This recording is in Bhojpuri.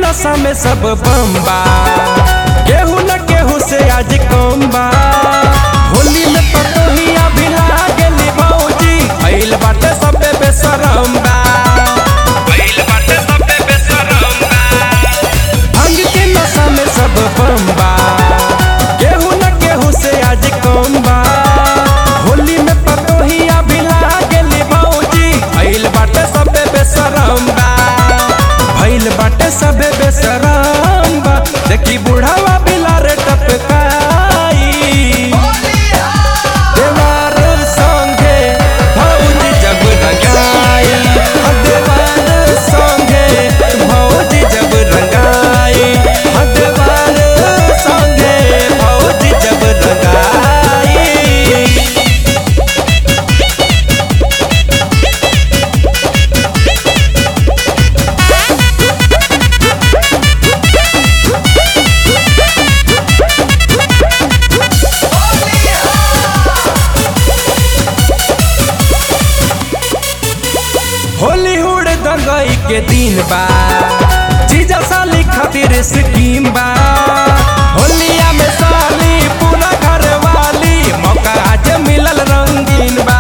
नशा में सब बम्बा केहू न केहू से आज कम बा होली में पतोहिया भी लागेली भौजी भइल बाटे सबे बेशरम बा भइल बाटे सबे बेशरम बा भांग के नशा में सब बम्बा केहू न केहू से आज कम बा होली में पतोहिया भी लागेली भौजी भइल बाटे सबे बेशरम बा भइल बाटे सबे बेशरम बा देखी बुढ़ावा बिलार टपकाई देवार संगे भौजी जब रंगाई हाँ, देवार संगे भौजी जब रंगाई हाँ, देवार संगे भौजी जब रंगाई होली हुड़ दंगई के दिन बा जीजा साली खातिर स्कीम बा होलिया में साली पूरा घर वाली मौका आज मिलल रंगीन बा